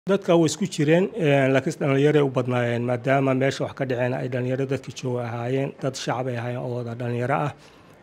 dadka way isku jireen laakiin dhallinyaray u badnaayeen maadaama meesha wax ka dhaceen ay dhallinyaro dadka jooga ahaayeen dad shacab ay ahaayeen oo wada dhallinyaro ah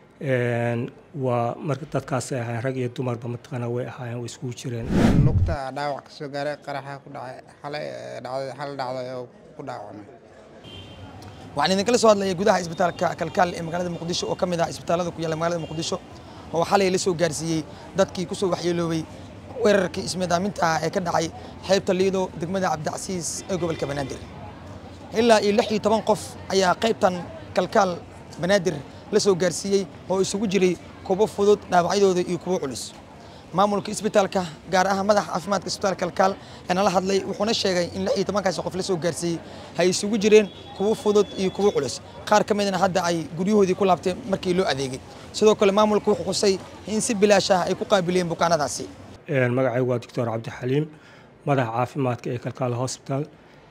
waa marka dadkaasay ahaayeen rag iyo dumarba mataqaana way ahaayeen way iskugu jireen lugta dhaawac ka soo gaaray qaraxa ku dhacay xalay dhacday xal dhacday oo ku dhaawacmay waxaan idinkala soo hadlayay gudaha isbitaalka kalkaal ee magaalada muqdisho oo ka mid ah isbitaalada ku yaalla magaalada muqdisho oo xalay la soo gaarsiiyey dadkii ku soo waxyeeloobay weerarkii ismiidaaminta ah ee ka dhacay xeebta liido degmada cabdicasiis ee gobolka banaadir ilaa iyo lix iyo toban qof ayaa qaybtan kalkaal banaadir la soo gaarsiiyey oo isugu jiray kuwo fudud dhaawacyadooda iyo kuwo culus maamulka isbitaalka gaar ahaan madaxa caafimaadka isbitaalka kalkaal ee nala hadlay wuxuuna sheegay in lix iyo tobankaasi qof la soo gaarsiiyey ay isugu jireen kuwo fudud iyo kuwo culus qaar ka midna hadda ay guryahoodii ku laabteen markii loo adeegay sidoo kale maamulka wuxuu xusay in si bilaash ah ay ku qaabileen bukaanadaasi magacaygu waa doctor cabdixaliim madaxa caafimaadka ee kalkaal hosbital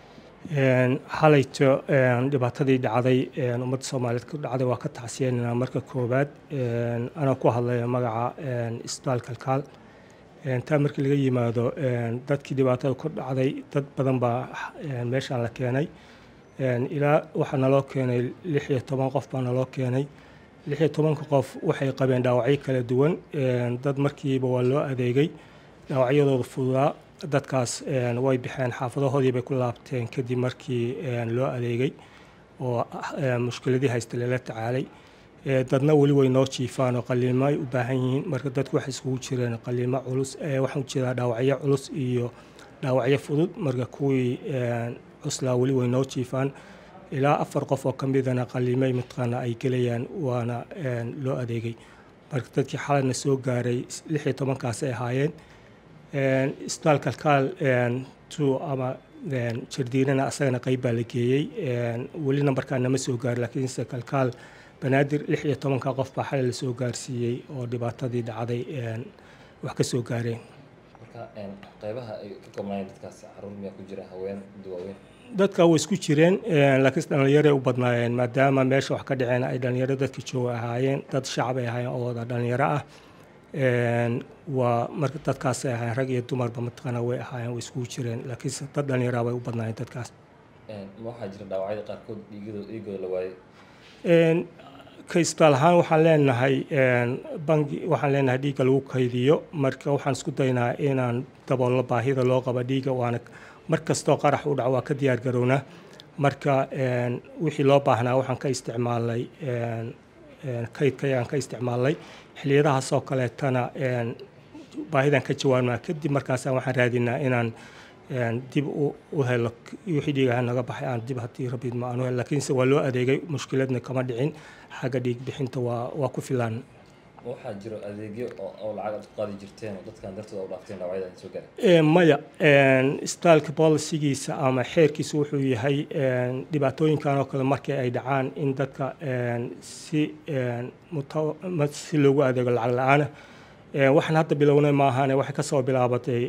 xalayto dhibaatadii dhacday ummadda soomaaliyeed ku dhacday waa ka tacsiyeynaa marka koowaad anaa ku hadlaya magaca isbitaal kalkaal taa markii laga yimaado dadkii dhibaatada ku dhacday dad badan baa meeshaan la keenay ilaa waxaa naloo keenay lix iyo toban qof baa naloo keenay lix iyo tobanka qof waxay qabeen dhaawacyo kala duwan dad markiiba waa loo adeegay dhaawacyadooda fududaa dadkaas way baxeen xaafadahoodii bay ku laabteen kadib markii loo adeegay oo mushkiladii haysta lala tacaalay dadna weli way noo jiifaan oo qaliimo ay u baahan yihiin marka dadku waxay isugu jireen qaliimo culus waxaan ujeedaa dhaawacyo culus iyo dhaawacyo fudud marka kuwii cuslaa weli way noo jiifaan ilaa afar qof oo ka midana qaliimay mataqaana ay gelayaan waana loo adeegay marka dadkii xalayna soo gaaray lix iyo tobankaasay ahaayeen isbitaal kalkaal two ama jardiinana asagana qayb baa la geeyey weli nambarkaa nama soo gaarin laakiinse kalkaal banaadir lix iyo tobanka qof baa xalay lasoo gaarsiiyey oo dhibaatadii dhacday wax ka soo gaareen qaybaha ay ka koobnaayeen dadkaas caruur miyaa ku jira haween duwaaweyn dadka way isku jireen laakiin dhallinyaray u badnaayeen maadaama meesha wax ka dhaceen ay dhallinyaro dadka jooga ahaayeen dad shacab ay ahaayeen oo wada dhallinyaro ah waa marka dadkaasay ahaayeen rag iyo dumarba mataqaana way ahaayeen way iskugu jireen laakiinse dad dhallinyara bay u badnaayeen dadkaas ma waxaa jira dhaawacyada qaarkood dhiigooda dhiigooda la waayey ka isbitaal ahaan waxaan leenahay bangi waxaan leenahay dhiigga lagu kaydiyo marka waxaan isku daynaa inaan daboolno baahida loo qabo dhiigga waana mar kastoo qarax u dhaco waa ka diyaar garownaa marka wixii loo baahnaa waxaan ka isticmaalnay kaydkayaan ka isticmaalnay xiliyadahaasoo kaleetana baahidan ka jawaabnaa kadib markaasa waxaan raadinaa inaan dib u helo wixii dhiigaha naga baxay aan dib haddii rabid ma aan u helo laakiinse waa loo adeegay mushkiladna kama dhicin xagga dhiig bixinta waa waa ku filaan waxaa jiro adeegyo oo lacag aad ku qaadi jirteen oo dadkan dartooda u dhaafteen dhaawacyada soo gaaray maya isbitaalka bolisigiisa ama xeerkiisa wuxuu yahay dhibaatooyinkan oo kale markii ay dhacaan in dadka si si loogu adeego lacag la-aana waxaan hadda bilownay maahane waxay kasoo bilaabatay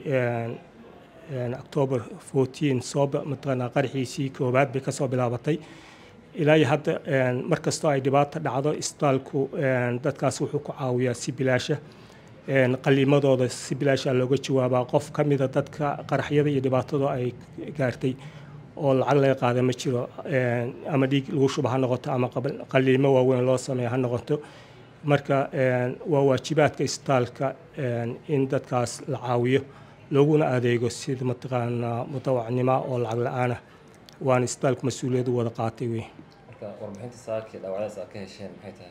october fourteen sooba mataqaanaa qaraxiisii koowaad bay kasoo bilaabatay ilaa iyo hadda mar kastoo ay dhibaato dhacdo isbitaalku dadkaas wuxuu ku caawiyaa si bilaasha qaliimadooda si bilaasha looga jawaabaa qof ka mida dadka qaraxyada iyo dhibaatada ay gaartay oo lacag laga qaada ma jiro ama dhiig lagu shuba ha noqoto ama qaliimo waaweyn loo sameeya ha noqoto marka waa waajibaadka isbitaalka in dadkaas la caawiyo looguna adeego sida mataqaanaa mutawacnimo oo lacag la-aan ah waana isbitaalku mas-uuliyaddu wada qaatay wey marka warbixinta saakii dhaawacdaas aad ka hesheen maxay tahay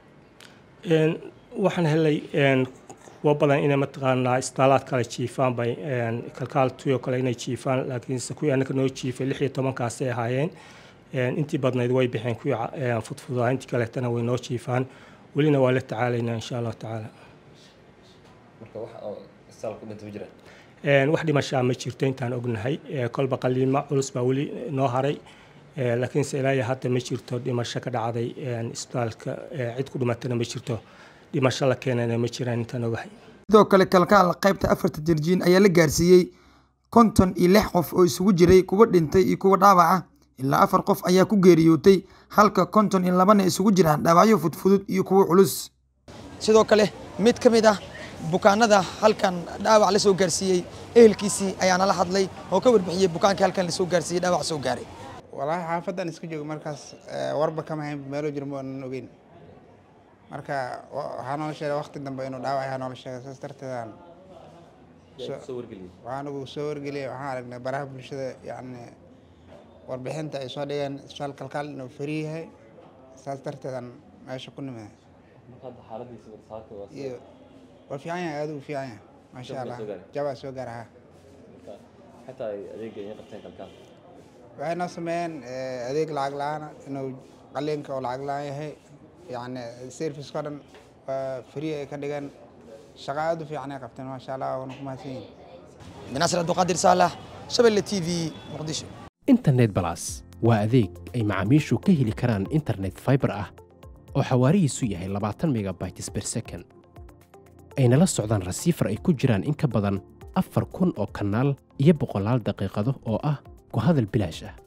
waxaan helay kuwo badan inay mataqaanaa isbitaalaad kale jiifaan bay kalkaal tuyoo kale inay jiifaan laakiinse kuwii anaga noo jiifay lix iyo tobankaasay ahaayeen intii badnayd way baxeen kuwii fudfudaa intii kaleetana way noo jiifaan welina waa la tacaalaynaa insha allahu tacaala marka wax oo isbitaal ku dhinta ma jiraan wax dhimashaa ma jirto intaan ognahay kolba qaliimo culus baa weli noo haray laakiinse ilaa iyo hadda ma jirto dhimasho ka dhacday isbitaalka cid ku dhimatana ma jirto dhimasho la keenana ma jiraan intaan ogahay sidoo kale kalkaal qaybta afarta jirjiin ayaa la gaarsiiyey konton iyo lix qof oo isugu jiray kuwa dhintay iyo kuwa dhaawaca ilaa afar qof ayaa ku geeriyootay halka konton iyo labana isugu jiraan dhaawacyo fudfudud iyo kuwo culus sidoo kale mid ka mid ah bukaanada halkan dhaawac la soo gaarsiiyey ehelkiisii ayaa nala hadlay oo ka warbixiyey bukaankii halkan lasoo gaarsiiyey dhaawac soo gaaray walaahi xaafaddan iska joogo markaas eh, warba kama hayn meelo jiro ma aanan ogeyn marka wa- waxaa noola sheegay waqti dambe inuu dhaawac yahay noola sheegay saas darteedaan yaa kusoo wargeliyey waxaan ugu soo wargeliyay waxaan aragnay baraha bulshada yacni warbixinta ay soo dhigeen isbitaal kalkaal inuu fari yahay saas darteedaan meesha ku nimid marka hadda xaaladiisa warsaaka waa iyo waa fiican yahay aad ugu fiican yahay maasha Jabaa allah soo gaaray? jabaa soo gaara ha marka xitaa ay adeega iin qabteen kalkaal waxay noo sameeyeen eh, adeeg lacag la-aan inuu qaliinka oo lacag la-aan yahay yacni serviceko dhan waa free ay ka dhigeen shaqo aad u fiican ay qabteen maasha allah waana ku mahadsan yihin binaasir abduqaadir saalax shabelle t v muqdisho internet balas waa adeeg ay macaamiishu ka heli karaan internet fiber ah oo xawaarihiisu yahay 20 megabytes per second ayna la socdaan rasiifar ay ku jiraan in ka badan afar kun oo kanaal iyo boqolaal daqiiqado oo ah ku hadal bilaash ah